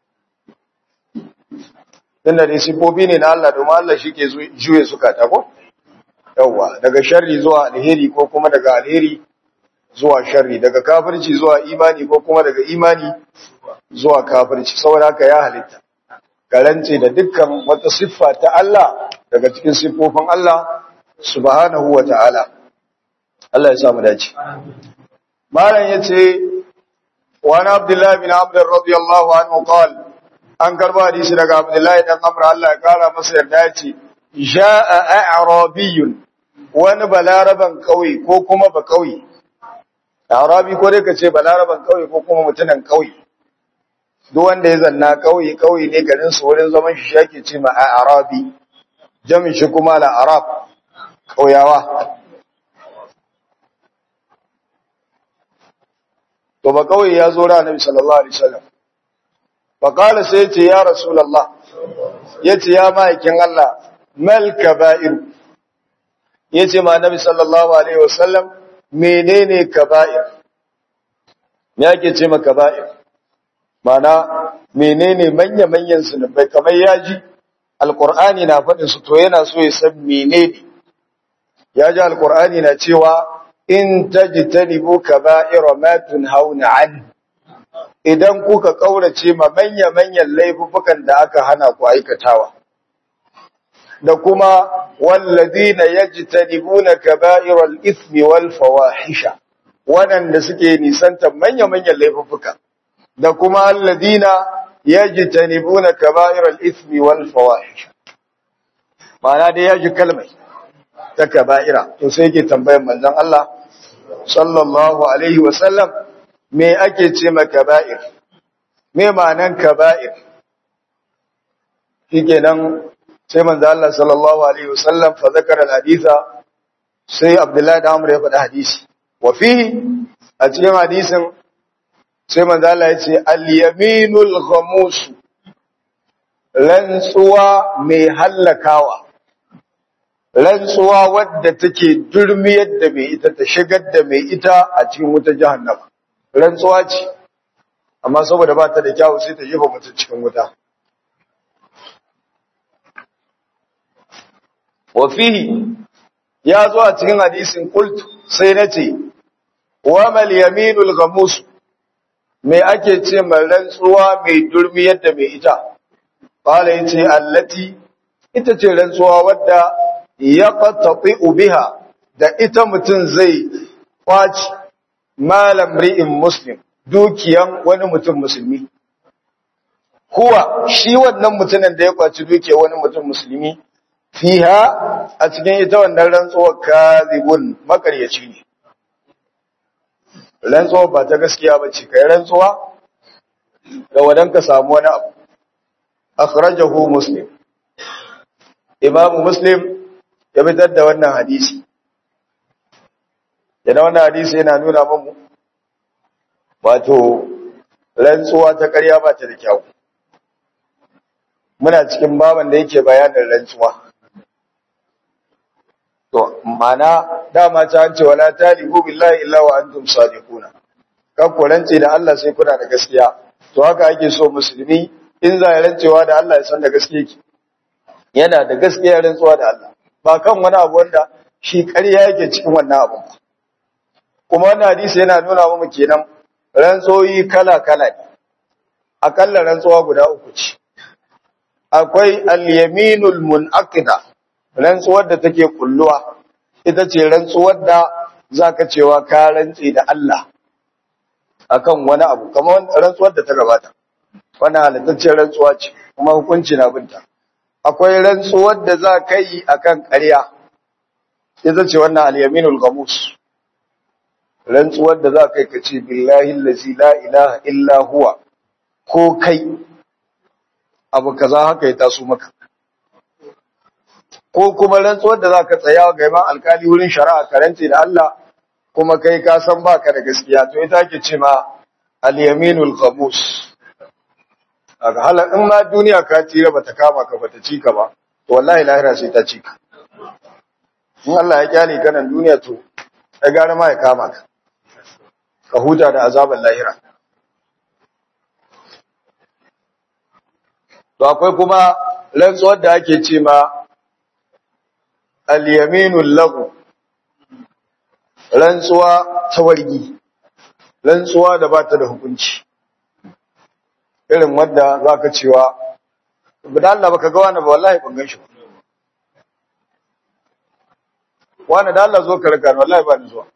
tunda dai sifofi ne na Allah domin Allah shi ke juye zukata ko yawwa daga sharri zuwa alheri ko kuma daga alheri zuwa sharri daga kafirci zuwa imani ko kuma daga imani zuwa kafirci saboda haka ya halitta karance da dukkan wata siffa ta Allah daga cikin siffofin Allah subhanahu wa ta'ala Allah ya samu dace malam yace wa ana abdullahi bin amr radiyallahu anhu qala an karba hadisi daga abdullahi dan amr Allah ya kara masa yarda yace jaa a'rabiyyun wani balaraban kauye ko kuma ba kauye arabi ko dai kace balaraban kauye ko kuma mutunan kauye duk wanda ya zanna kauye kauye ne garin su wurin zaman shi yake ce ma arabi jami shi kuma la arab kauyawa to ba kauye ya zo ra annabi sallallahu alaihi wasallam fa qala sai ce ya rasulullah yace ya ma'aikin Allah mal kaba'ir yace ma annabi sallallahu alaihi wasallam menene kaba'ir me yake ce ma kaba'ir mana menene manya-manyan zunubai kamar yaji alkur'ani na faɗin su to yana so ya san menene ya ji alkur'ani na cewa in tajtanibu kaba'ira ma tunhauna an idan kuka kaurace ma manya manyan laifukan da aka hana ku aikatawa da kuma walladina yajtanibuna kaba'iral ithmi wal fawahisha wadanda suke nisanta manya manyan laifuka da kuma alladina yajtanibuna kaba'iral ithmi wal fawahisha ma'ana dai yaji kalmai ta kaba'ira to sai yake tambayar manzon Allah sallallahu alaihi wa sallam me ake ce ma kaba'ir me ma'anan kaba'ir shikenan sai manzo Allah sallallahu alaihi wa sallam fa zakara al-haditha sai Abdullahi da Amr ya faɗa hadisi wa fihi a cikin hadisin sai manzo Allah ya ce al-yaminul ghamus rantsuwa mai hallakawa rantsuwa wadda take durmiyar da mai ita ta shigar da mai ita a cikin wuta jahannama rantsuwa ce amma saboda ba ta da kyawu sai ta jefa mutum cikin wuta wa fihi ya zo a cikin hadisin qult sai nace wa mal yaminul ghamus me ake ce mai rantsuwa mai durmiyar da mai ita qala yace allati ita ce rantsuwa wadda ya qatati biha da ita mutum zai kwaci malam ri'in muslim dukiyan wani mutum musulmi kuwa shi wannan mutumin da ya kwaci dukiyar wani mutum musulmi fiha a cikin ita wannan rantsuwar kazibun makaryaci ne rantsuwar ba ta gaskiya ba ce kai rantsuwa da wadan ka samu wani abu akhrajahu muslim imamu muslim ya fitar da wannan hadisi yana wannan hadisi yana nuna mamu wato rantsuwa ta ƙarya ba ta da kyau muna cikin baban da yake bayanin rantsuwa to mana dama ta an ce wala talibu billahi illa wa antum sadiquna kan ku rance da Allah sai kuna da gaskiya to haka ake so musulmi in za ya rancewa da Allah ya san da gaskiya ki yana da gaskiya rantsuwa da Allah ba kan wani abu wanda shi ƙarya yake cikin wannan abu kuma wannan hadisi yana nuna mu kenan rantsoyi kala-kala ne akalla rantsuwa guda uku ce akwai al-yaminul munaqida rantsuwar da take kulluwa ita ce rantsuwar da zaka cewa ka rantsi da Allah akan wani abu kamar rantsuwar da ta gabata wannan halittaccen rantsuwa ce kuma hukunci na binta akwai rantsuwar da za ka yi akan ƙarya ita ce wannan al-yaminul ghamus rantsuwar da za ka yi ka ce billahi allazi la ilaha illa huwa ko kai abu kaza haka ya taso maka ko kuma rantsuwar da za ka tsaya ga imam alkali wurin shari'a karanci da Allah kuma kai ka san baka da gaskiya to ita ke ce ma al-yaminul ghamus aga hala in ma duniya ka tira bata kama ka bata ci ka ba to wallahi lahira sai ta ci ka in Allah ya kyale ka nan duniya to ya gara ma ya kama ka ka huta da azaban lahira to akwai kuma rantsuwar da ake ce ma al-yaminul lahu rantsuwa ta wargi rantsuwa da ba ta da hukunci irin wadda za ka cewa da Allah baka ga wani ba wallahi ban gan shi ba wani da Allah zo ka raka ni wallahi ba ni zuwa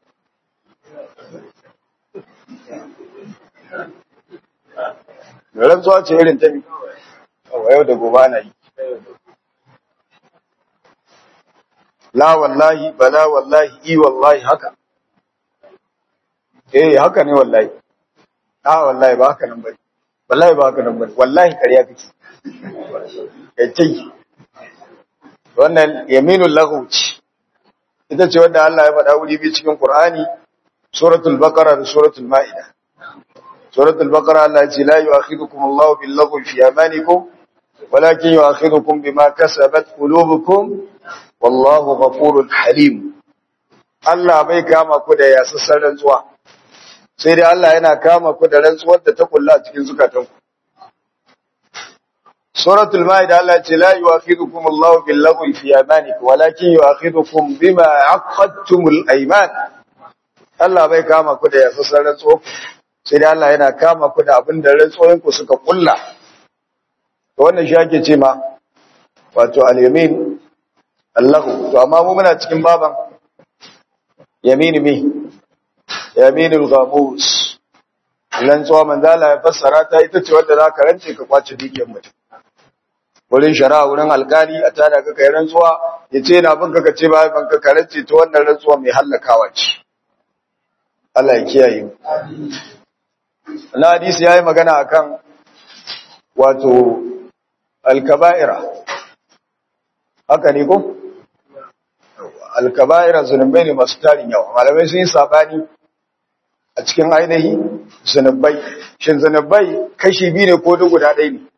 rantsuwa ce irin ta mi a yau da gobe ana yi la wallahi bala wallahi i wallahi haka eh haka ne wallahi a wallahi ba haka nan bane wallahi ba haka nan bane wallahi kariya kake kai wannan yaminul laghuci ita ce wanda Allah ya faɗa wuri bi cikin Qur'ani suratul baqara da suratul maida suratul baqara Allah ya ce la yu'akhidukum Allahu bil laghwi fi amanikum walakin yu'akhidukum bima kasabat qulubukum wallahu ghafurur halim Allah bai kama ku da yasassan rantsuwa sai dai Allah yana kama ku da rantsuwar da ta kulla cikin zukatanku suratul maida Allah ce la yu'akhidukum Allahu bil laghwi fi amanikum walakin yu'akhidukum bima aqadtumul ayman Allah bai kama ku da yasassan rantsuwa sai dai Allah yana kama ku da abin da rantsuwoyin ku suka kulla to wannan shi ake ce ma wato al-yamin Allahu to amma mu muna cikin baban yamin mi yaminul ghamus rantsuwa manzo Allah ya fassara ta ita ce wanda zaka rance ka kwace dukiyar mutum wurin shari'a wurin alkali a tada ka kai rantsuwa ya ce na bin ka ce ba ban ka karance ta wannan rantsuwa mai hallakawa ce Allah ya kiyaye mu na hadisi yayi magana akan wato alkaba'ira haka ne ko alkaba'ira zunubai ne masu tarin yawa malamai sun yi sabani a cikin ainihi zunubai shin zunubai kashi biyu ne ko duk guda ɗaya ne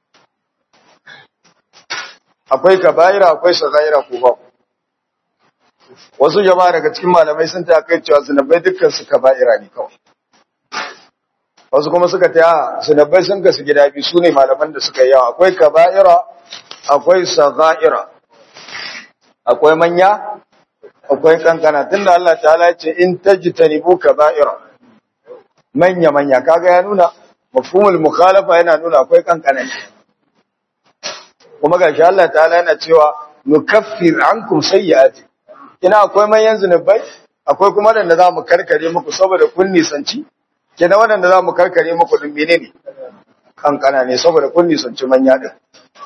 akwai kaba'ira akwai sagaira ko ba wasu jama'a daga cikin malamai sun ta kai cewa zunubai dukkan su kaba'ira ne kawai wasu kuma suka ta zunubai sun gasu gida biyu su ne malaman da suka yi yawa akwai kaba'ira akwai sagaira akwai manya akwai kankana tunda Allah ta'ala ya ce in tajtanibu kaba'ira manya manya kaga ya nuna mafhumul mukhalafa yana nuna akwai kankana kuma gashi Allah ta'ala yana cewa nukaffir ankum sayyi'ati kina akwai manyan zunubai akwai kuma wanda za mu karkare muku saboda kun nisanci kina wanda za mu karkare muku din menene kankana ne saboda kun nisanci manya din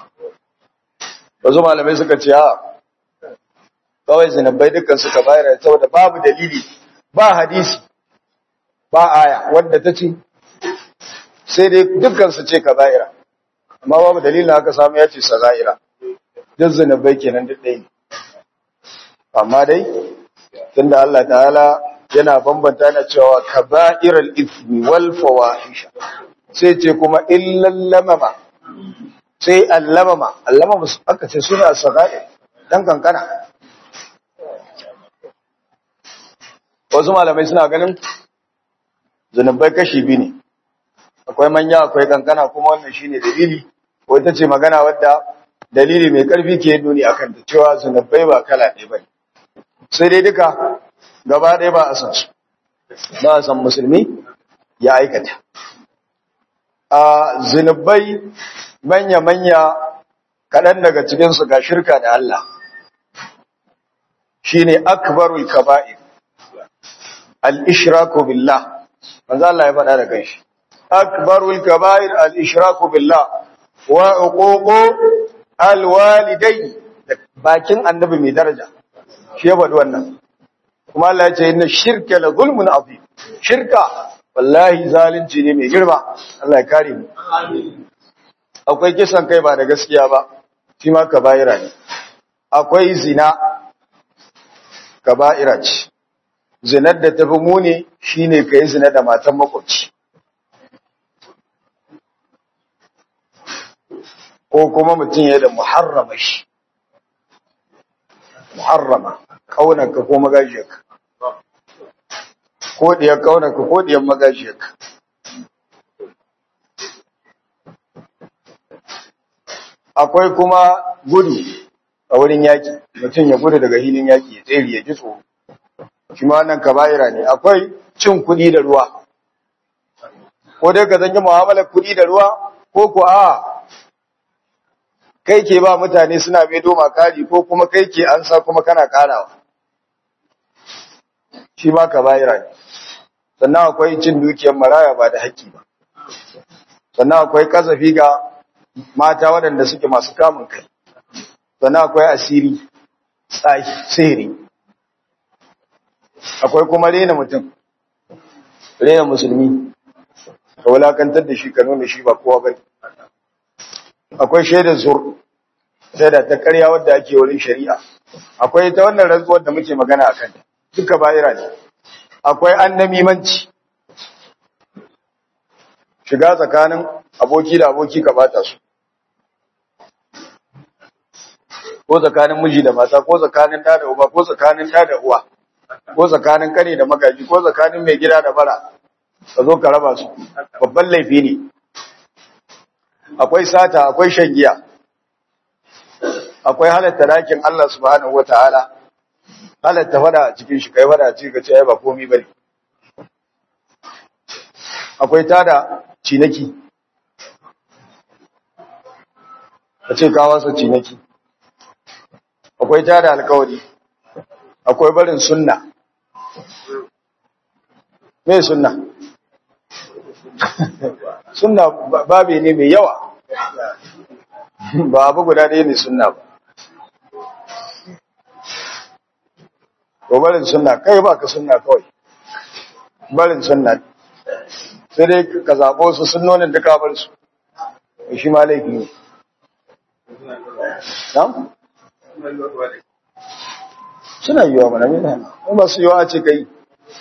wasu malamai suka ce a kawai zunubai dukkan suka bayar saboda babu dalili ba hadisi ba aya wadda ta ce sai dai dukkan su ce kaba'ira amma babu dalilin haka samu ya ce saza'ira duk zunubai kenan duk ɗaya ne amma dai tunda Allah ta'ala yana bambanta na cewa kaba'iral ithmi wal fawahisha sai ce kuma illal lamama sai allamama allamama aka ce suna saga'i dan kankana wasu malamai suna ganin zunubai kashi biyu ne akwai manya akwai kankana kuma wannan shine dalili ko ita ce magana wadda dalili mai karfi ke nuni akan ta cewa zunubai ba kala ɗaya bane sai dai duka gaba ɗaya ba a san su ba a san musulmi ya aikata a zunubai manya-manya kaɗan daga cikinsu ga shirka da Allah shine akbarul kaba'ir al-ishraku billah manzo Allah ya faɗa da kanshi akbarul kaba'ir al-ishraku billah wa uququ al-walidayn bakin annabi mai daraja shi ya faɗi wannan kuma Allah ya ce inna shirka la zulmun azim shirka wallahi zalunci ne mai girma Allah ya kare mu akwai kisan kai ba da gaskiya ba shi ma kaba'ira ne akwai zina kaba'ira ce zinar da tafi muni shine kai zina da matan makwabci ko kuma mutum ya da muharrama shi muharrama kaunarka ko magajiyarka ko diyar kaunarka ko diyar magajiyarka akwai kuma gudu a wurin yaki mutum ya gudu daga hilin yaki ya tsere ya ji tsoro shi ma wannan kaba'ira ne akwai cin kuɗi da ruwa ko dai ka zanyi mu'amalar kuɗi da ruwa ko ko a kai ke ba mutane suna mai doma kari ko kuma kai ke ansa kuma kana karawa shi ma kaba'ira ne sannan akwai cin dukiyar maraya ba da haƙƙi ba sannan akwai kasafi ga mata waɗanda suke masu kamun kai sannan akwai asiri tsahi sihiri akwai kuma rena mutum rena musulmi ka wulakantar da shi ka nuna shi ba kowa bane akwai shaidar zur shaida ta ƙarya wadda ake wurin shari'a akwai ta wannan rantsuwar da muke magana a kanta duka bayira ne akwai annamimanci shiga tsakanin aboki da aboki ka bata su ko tsakanin miji da mata ko tsakanin ɗa da uba ko tsakanin ɗa da uwa ko tsakanin kane da magaji ko tsakanin mai gida da bara ka zo ka raba su babban laifi ne akwai sata akwai shan giya akwai halatta dakin Allah subhanahu wataala halatta fada a cikin shi kai fada a cikin ka ce ai ba komai bane akwai tada cinaki ka ce ka wasa cinaki akwai tada alkawari akwai barin sunna me sunna sunna babe ne mai yawa ba abu guda ɗaya ne sunna ba ko barin sunna kai ba ka sunna kawai barin sunna sai dai ka zaɓo su sunnonin duka bar su shi ma laifi ne suna yiwa mana mina in ba su yiwa ce kai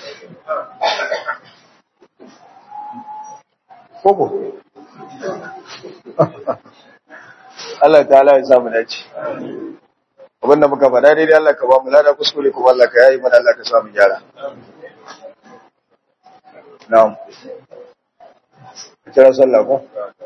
koko Allah ta'ala ya samu dace abinda muka faɗa daidai Allah ka ba mu lada kuskure kuma Allah ka yayi mana Allah ka samu gyara na'am kira sallah ko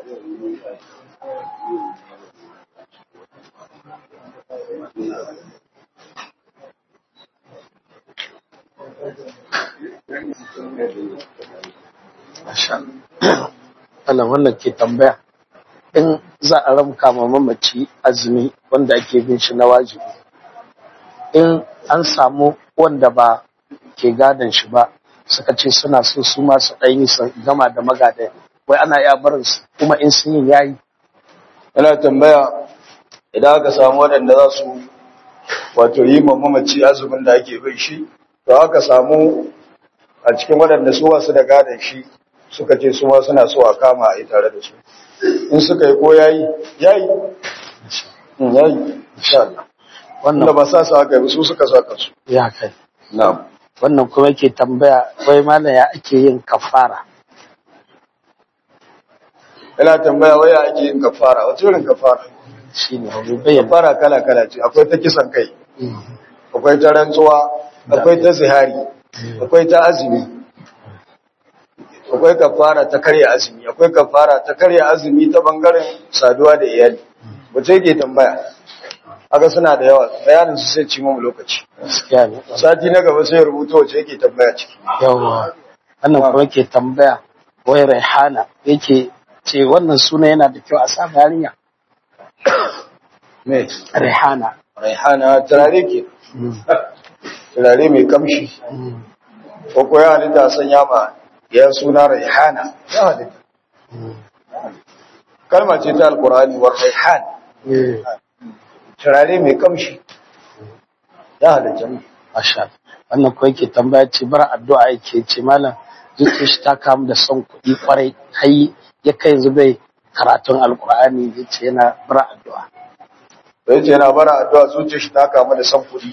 Allah wannan ke tambaya in za a ramka ma mamaci azumi wanda ake bin shi na wajibi in an samu wanda ba ke gadon shi ba suka ce suna so su ma su ɗan yi su gama da magadan wai ana iya barin su kuma in sun yi yayi yana tambaya idan aka samu waɗanda za su wato yi ma mamaci azumin da ake bin shi to aka samu a cikin waɗanda su wasu da gadon shi suka ce su ma suna so a kama a yi tare da su in suka yi ko yayi yayi yayi insha Allah wanda wannan ba sa su haka ba su suka saka su ya kai na'am wannan kuma yake tambaya wai malam ya ake yin kafara ina tambaya waya ake yin kafara wace irin kafara shine wani bayyana kafara kala kala ce akwai ta kisan kai akwai ta rantsuwa akwai ta zihari akwai ta azumi akwai kafara ta karya azumi akwai kafara ta karya azumi ta bangaren saduwa da iyali wace yake tambaya haka suna da yawa bayanin su sai ci mu lokaci gaskiya ne sati na gaba sai ya rubuta wace yake tambaya ciki yawa wannan kuma yake tambaya wai raihana yake ce wannan suna yana da kyau a sa yarinya me raihana raihana turare ke turare mai kamshi ko ko ya halitta a sanya ma ya suna raihana ya halitta kalma ce ta alkurani wa raihan turare mai kamshi ya halitta Masha wannan kuma yake tambaya ce bar addu'a yake ce malam zuciyar shi ta kamu da son kuɗi kwarai har ya kai yanzu bai karatun alkur'ani ya ce yana bar addu'a bai ce yana bara addu'a zuciya shi ta kama da san kuɗi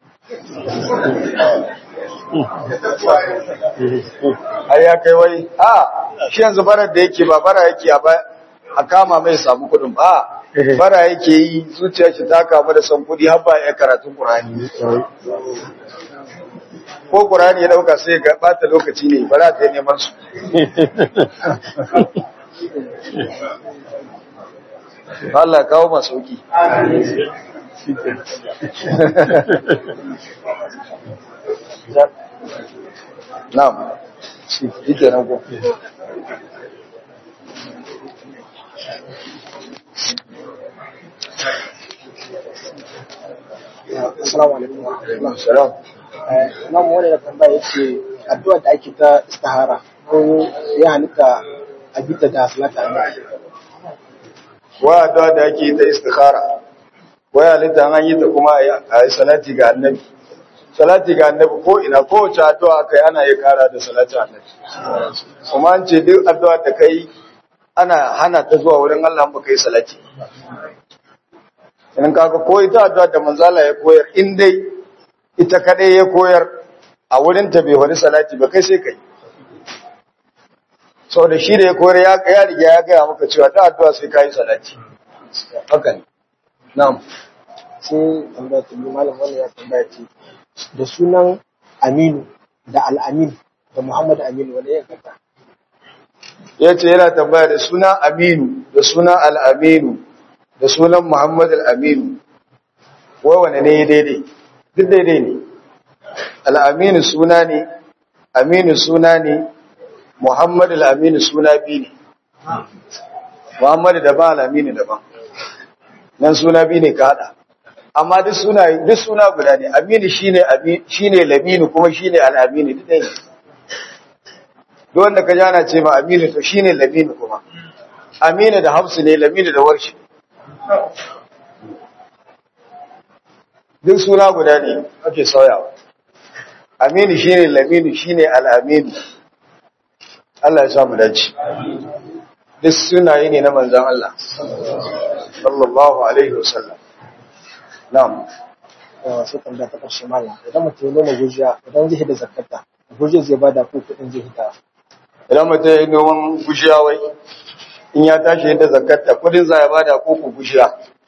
har ya kai wai a shi yanzu barar da yake ba bara yake a ba- a kama mai samu kuɗin ba bara yake yi zuciya shi ta kama da san kuɗi har ba ya karatun ƙur'ani ko ƙur'ani ya ɗauka sai ga ɓata lokaci ne bara ta yi neman su Allah ya kawo masu sauki Na'am. Shi yake nan ko. Assalamu alaikum wa rahmatullah. Salam. Eh, Imam wani da tambaya yace addu'a da ake ta istihara ko ya halitta a bita da salata annabi. Wa addu'a da ake ta istikhara. Wa halitta an yi ta kuma a yi salati ga annabi. Salati ga annabi ko ina kowace addu'a kai ana yi kara da salati annabi. Kuma an ce duk addu'a da kai ana hana ta zuwa wurin Allah ba kai salati. In kaga ko ita addu'a da manzala ya koyar in dai ita kadai ya koyar a wurin ta bai wani salati ba kai sai kai. Sau da shi da ya koyar ya ya riga ya gaya maka cewa ta addu'a sai kai salati. Haka ne. Na'am. Sai tambaya ta biyu malam wani ya tambaya ce da sunan Aminu da Al-Amin da Muhammad Aminu wanda ya kata. Ya ce yana tambaya da suna Aminu, da suna Al'aminu, da sunan Muhammad Al'aminu. Wai wane ne ya daidai? Duk daidai ne. Al'aminu suna ne, Aminu suna ne, Muhammad al-Amin suna biyu ne Muhammad daban al-Amin daban nan suna biyu ne ka hada amma duk suna duk suna guda ne Aminu shine Amin shine Laminu kuma shine al-Amin duk ɗaya ne duk wanda ka jana ce ma Aminu to shine Laminu kuma Aminu da Hafsu ne Laminu da Warshi duk suna guda ne ake sauyawa Aminu shine Laminu shine al-Aminu Allah ya sa mu dace duk sunaye ne na manzon Allah sallallahu alaihi wasallam na'am yawa sai tambaya ta ƙarshe malam idan mutum ya noma gujiya idan zai hida zakata gujiya zai bada ko kuɗin zai hida idan mutum ya yi noman gushiya wai in ya tashi yadda zakatta kudin za ya bada koko gushiya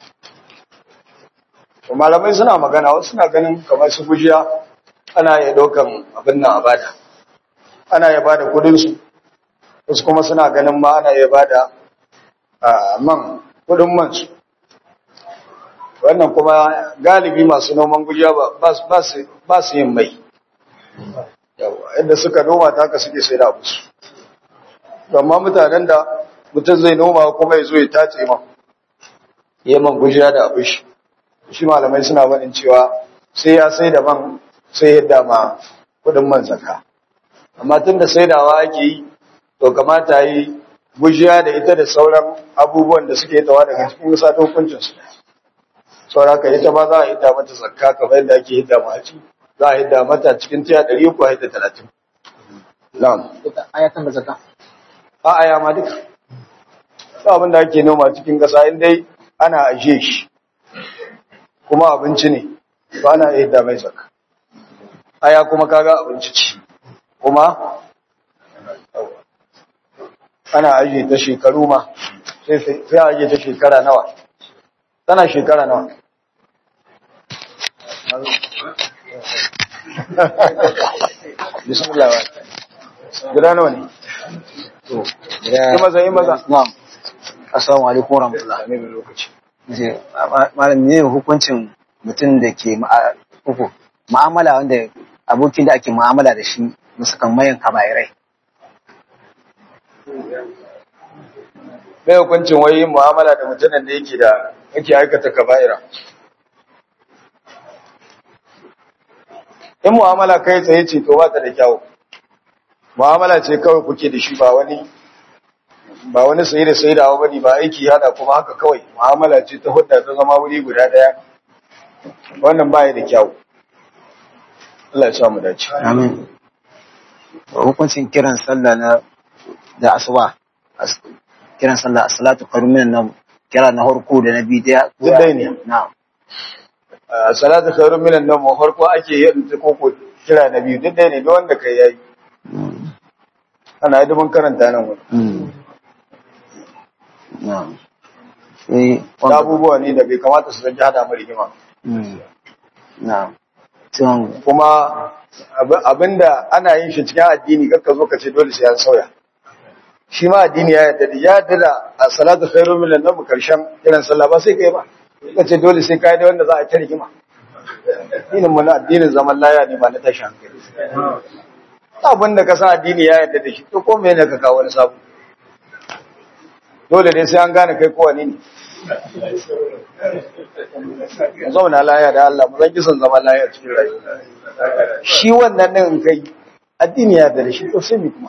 to malamai suna magana wasu suna ganin kamar su gushiya ana iya ɗaukan abin nan a bada ana iya bada kudinsu wasu kuma suna ganin ma ana iya bada a man kudin mansu wannan kuma galibi masu noman gujiya ba su yin mai yawa yadda suka noma ta haka suke sai da abu su amma mutanen da mutum zai noma kuma ya zo ya tace ma ya man gujiya da abu shi shi malamai suna faɗin cewa sai ya sai da man sai yadda ma kudin man zaka amma tun da saidawa ake yi to kamata yi gujiya da ita da sauran abubuwan da suke tawa daga cikin wasa hukuncinsu saura ka ita ma za a hidda mata zakka kamar yadda ake hidda ma ci za a hidda mata cikin tiya ɗari uku a hidda talatin na'am ita ayatan da zakka a aya ma duka ba abin da ake noma cikin ƙasa in dai ana ajiye shi kuma abinci ne ba ana iya hidda mai zakka aya kuma kaga abinci ci kuma ana ajiye ta shekaru ma sai sai a ajiye ta shekara nawa tana shekara nawa bismillah guda nawa ne yi maza yi maza Na'am. Assalamu alaikum warahmatullahi. ne da lokaci Je, ma- Malam ne hukuncin mutum da ke ma'a- uku ma'amala wanda abokin da ake ma'amala da shi musakan mayan kabairai. mai hukuncin wai yin mu'amala da mutumin da yake da yake aikata kaba'ira in mu'amala kai tsaye ce to ba ta da kyau mu'amala ce kawai kuke da shi ba wani ba wani sayi da sayi da bane ba aiki hada kuma haka kawai mu'amala ce ta hudda ta zama wuri guda daya wannan ba ya da kyau Allah ya sa mu dace Amin. Hukuncin kiran sallah na da asuba. as- Kiran sallah a salatu karumin nan kira na harko da na biyu daya. Duk ɗaya ne. Na'am. a salatu khairun minan nawm farko ake yin ta koko kira na biyu duk ɗaya ne duk wanda kai yayi ana yi mun karanta nan wani Mm. Na'am. Sai da wanda- abubuwa ne da bai kamata su zanji hada mu rigima Mm. Na'am. Sai kuma abi- abinda ana yin shi cikin addini kakka zo ka ce dole sai an sauya shi ma addini ya yarda da ya yarda da a salatu khairu minan nawm karshen kiran sallah ba sai kai ba ka ce dole sai kai da wanda za a ta rigima addinin mu na addinin zaman laya ne ba na tashi hankali abin da ka san addini ya yarda da shi to ko me ne ka kawo wani sabu dole ne sai an gane kai kowane ne mu zauna laya da Allah mu zan kisan zaman laya cikin rayuwa shi wannan din in kai addini ya yarda da shi to sai mi kuma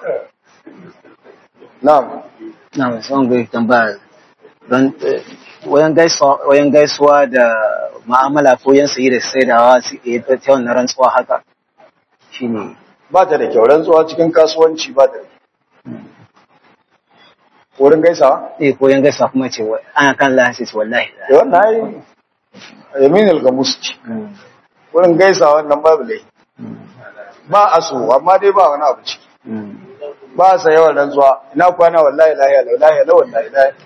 na'am na son ga tambaya don eh, wayan gaisuwa wayan gaisuwa da ma'amala ko yan sayi da saidawa su ke ta ta wannan rantsuwa haka shine ba ta da kyau rantsuwa cikin kasuwanci ba ta da kyau. wurin gaisawa eh ko yan gaisuwa kuma ce wai ana kan lahi ce wallahi da wannan ai yaminul gamus ce Mm, wurin gaisawa wannan babu lai ba a so amma dai ba wani abu ciki mm, ba sa yawan rantsuwa ina kwana wallahi lahiya lau lahiya lau wallahi lahiya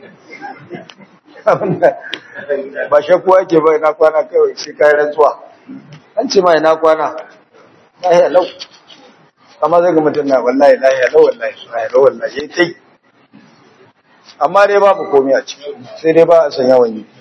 ba shakku ake ba ina kwana kawai sai kai rantsuwa an ce ma ina kwana lahiya lau amma zai ga mutum na wallahi lahiya lau wallahi lahiya lau wallahi yayi tai amma dai babu komai a ciki sai dai ba a san yawan yi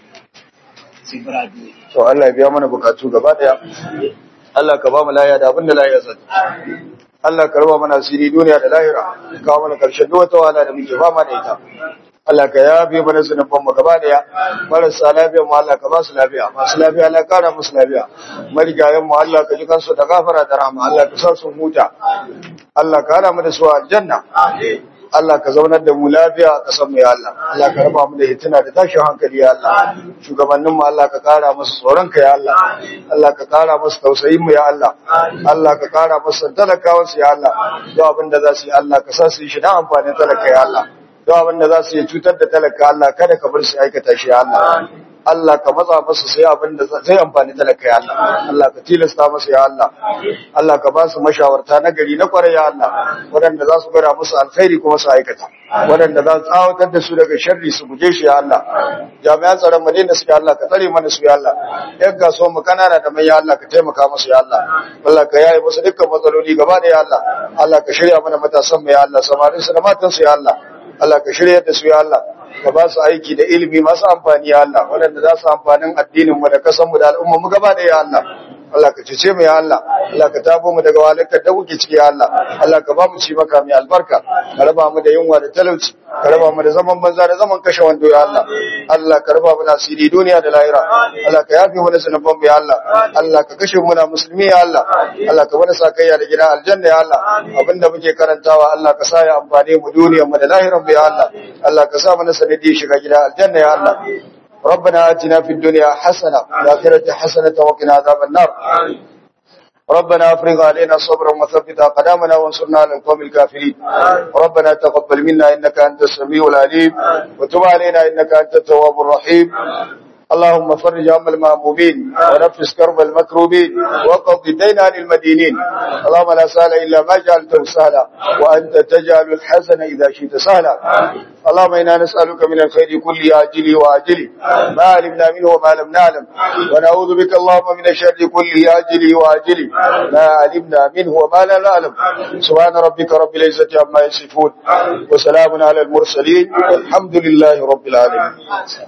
to Allah ya biya mana bukatu gaba daya Allah ka ba mu lahiya da abin da lahiya zai Allah ka raba mana asiri duniya da lahira ka kawo mana karshen duk wata wahala da muke fama da ita Allah ka yafe mana zunuban mu gaba daya marasa lafiya mu Allah ka ba su lafiya masu lafiya Allah ka kara musu lafiya marigayen mu Allah ka ji kansu da gafara da rahama Allah ka sa su huta Allah ka hana mu da su a aljanna Allah ka zaunar da mu lafiya a ƙasar mu ya Allah Allah ka raba mu da hitina da tashin hankali ya Allah shugabannin mu Allah ka kara musu tsoron ka ya Allah Allah ka kara musu tausayin mu ya Allah Allah ka kara musu talakawan su ya Allah duk abin da za su yi Allah ka sa su yi shi dan amfanin talaka ya Allah duk abin da za su yi cutar da talaka Allah kada ka bar su aikata shi ya Allah Allah ka matsa masa sai abin da zai amfani talaka ya Allah Allah ka tilasta masa ya Allah Allah ka ba su mashawarta na gari na kwarai ya Allah waɗanda za su gara musu alkhairi kuma su aikata waɗanda za su tsawatar da su daga sharri su guje shi ya Allah jami'an tsaron mu da suke Allah ka tsare mana su ya Allah yan kasuwan mu kanana da mai ya Allah ka taimaka musu ya Allah Allah ka yaye musu dukkan matsaloli gaba da ya Allah Allah ka shirya mana matasan mu ya Allah samarin su da matan su ya Allah Allah ka shirya da su ya Allah ka ba su aiki da ilimi masu amfani ya Allah waɗanda za su amfanin addinin mu da kasan mu da al'ummar mu gaba da ya Allah Allah ka cece mu ya Allah Allah ka tabo mu daga walakar da kuke ciki ya Allah Allah ka ba mu ci maka mai albarka ka raba mu da yunwa da talauci ka raba mu da zaman banza da zaman kashe wando ya Allah Allah ka raba mu da asiri duniya da lahira Allah ka yafe mu da zunuban mu ya Allah Allah ka kashe mu na musulmi ya Allah Allah ka bada sakayya da gida aljanna ya Allah abinda muke karantawa Allah ka sa ya amfane mu duniyar mu da lahirar mu ya Allah Allah ka sa mana sanadi shiga gida aljanna ya Allah ربنا آتنا في الدنيا حسنة وفي الآخرة حسنة وقنا عذاب النار ربنا افرغ علينا صبرا وثبت اقدامنا وانصرنا على القوم الكافرين ربنا تقبل منا انك انت السميع العليم وتب علينا انك انت التواب الرحيم اللهم فرج هم المهمومين ونفس كرب المكروبين وقض الدين عن المدينين اللهم لا سهل الا ما جعلته سهلا وانت تجعل الحسن اذا شئت سهلا اللهم انا نسالك من الخير كل عاجله واجله ما علمنا منه وما لم نعلم ونعوذ بك اللهم من الشر كل عاجله واجله ما علمنا منه وما لا نعلم سبحان ربك رب العزه عما يصفون وسلام على المرسلين والحمد لله رب العالمين